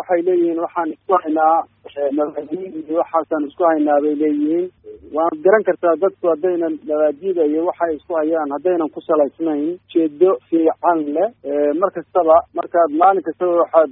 waxay leeyihiin waxaan isku haynaa mabaadiin iyo waxaasaan isku haynaa bay leeyihiin waad garan kartaa dadku haddaynan mabaadida iyo waxay isku hayaan haddaynan ku salaysnayn ujeedo fiican leh mar kastaba markaad maalin kastaba waxaad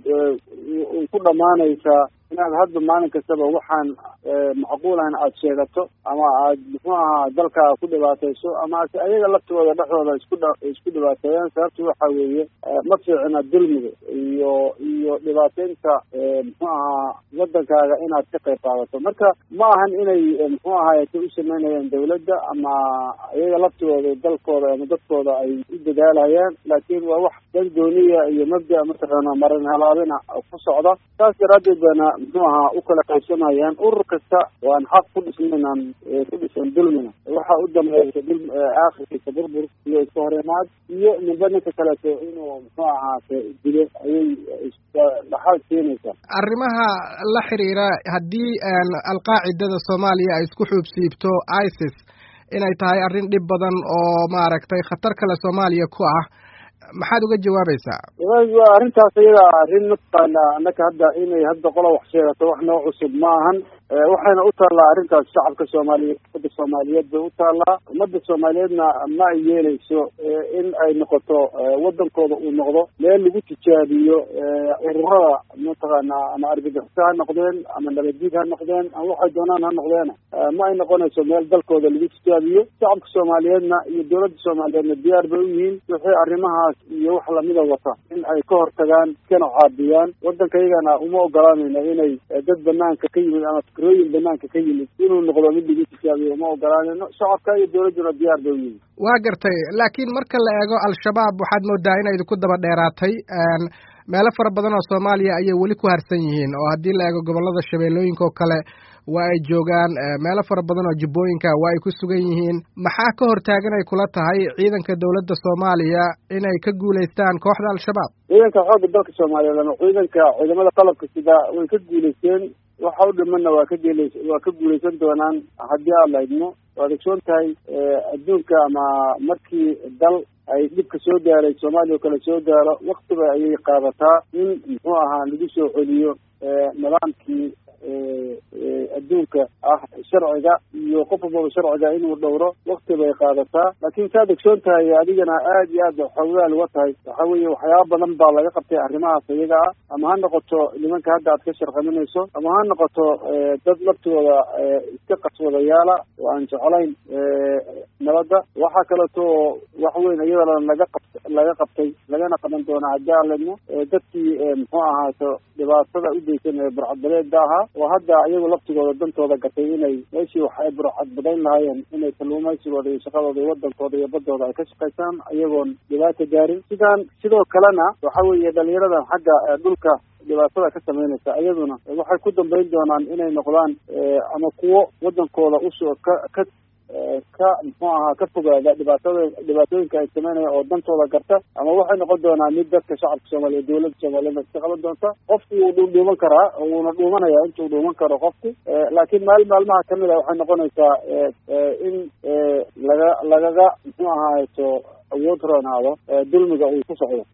ku dhamaanaysaa inaad hadda maalin kastaba waxaan macquulahan aada sheegato ama aad muxuu ahaa dalkaaga ku dhibaatayso ama ase ayaga laftooda dhexdooda isku isku dhibaateeyaan sababtu waxa weeye ma fiicna dulmiga iyo iyo dhibaateynta muxuu ahaa wadankaaga inaad ka qayb qaadato marka ma ahan inay muxuu ahaayete u sameynayaan dawladda ama iyaga laftooda dalkooda ama dadkooda ay u dadaalayaan laakiin waa wax dan gooniya iyo mabda mataqaana marin halaabina ku socda saas daraadeed baana muxuu ahaa u kala qaybsamayaan urur kasta waan xaq ku dhisnaynan ku dhisan dulmina waxa u dambeeysa dul aakhirkiisa burbur iyo iska horimaad iyo ninba ninka kaleeto inuu muxuu ahaate dilo ayay dhaxal keenaysaa arrimaha la xiriira haddii alqaacidada soomaaliya ay isku xuubsiibto isis inay tahay arrin dhib badan oo maaragtay khatar kale soomaaliya ku ah maxaad uga jawaabaysaa waa arrintaas iyada arrin mataqaana annaka hadda inay hadda qola wax sheegato wax noo cusub ma ahan waxayna u taallaa arrintaas shacabka soomaaliyeed ummadda soomaaliyeed bay u taallaa ummadda soomaaliyeedna ma ay yeeleyso in ay noqoto wadankooda uu noqdo meel lagu tijaabiyo ururada mataqaana ama argagixisa ha noqdeen ama nabaddiid ha noqdeen ama waxay doonaan ha noqdeena ma ay noqonayso meel dalkooda lagu tijaabiyo shacabka soomaaliyeedna iyo dowladda soomaaliyeedna diyaar bay u yihiin wixii arrimahaas iyo wax lamida wata in ay ka hortagaan iskana caabiyaan waddanka iyagana uma ogolaanayna inay dad banaanka ka yimid ama fikrooyin banaanka ka yimid inuu noqdo mid lagu tijaabiyo uma ogolaanayno shacabka iyo dowladduna diyaar bay u yihiin waa gartay laakiin marka la eego al-shabaab waxaad moodaa inay idinku daba dheeraatay meelo fara badan oo soomaaliya ayay weli ku harsan yihiin oo haddii la eego gobollada shabeellooyinka oo kale waa ay joogaan meelo fara badan oo jubbooyinka waa ay ku sugan yihiin maxaa ka hortaagan ay kula tahay ciidanka dowladda soomaaliya inay ka guulaystaan kooxda al-shabaab ciidanka xoogga dalka soomaaliyeed ama ciidanka ciidamada qalabka sida way ka guulaysteen waxa u dhimanna waa ka gel waa ka guulaysan doonaan haddii aad laydmo waad ogsoon tahay adduunka ama markii dal ay dhibka soo gaaray soomaaliya oo kale soo gaaro waktiba ayay qaadataa in muxuu ahaa lagu soo celiyo nidaamkii adduunka ah sharciga iyo qof walbaba sharciga inuu dhowro wakti bay qaadataa laakiin saad ogsoon tahay adigana aad iyo aad xoogaal uga tahay waxa weeye waxyaaba badan baa laga qabtay arrimahaas iyaga ah ama ha noqoto nimanka hadda aad ka sharqaminayso ama ha noqoto dad laftooda iska qaswadayaala oo aan jeclayn nabadda waxaa kaleeto wax weyn iyadana laga qab laga qabtay lagana qaban doona haddii aan ledno dadkii muxuu ahaato dhibaatada u geysan ee burcadbadeeda ahaa oo hadda iyagu laftigooda dantooda gatay inay meeshii wax ay burcadbadayn lahaayeen inay kalluumaysigooda iyo shaqadooda iyo wadankooda iyo badooda ay ka shaqaysaan iyagoon dhibaata gaarin sidaan sidoo kalena waxa weeye dhalinyaradan xagga dhulka dhibaatada ka samaynaysa iyaduna waxay ku dambayn doonaan inay noqdaan ama kuwo wadankooda usoo ka ka ka muxuu ahaa ka fogaada dhibaatada dhibaatooyinka ay sameynayaan oo dantooda garta ama waxay noqon doonaa mid dadka shacabka soomaaliya dowladda soomaaliyeed iska qaban doonta qofki wuu dhu dhuuman karaa wuuna dhuumanaya intuu dhuuman karo qofki laakiin maalin maalmaha kamid a waxay noqonaysaa in laga lagaga muxuu ahaato awood roonaado dulmiga uu ku socdo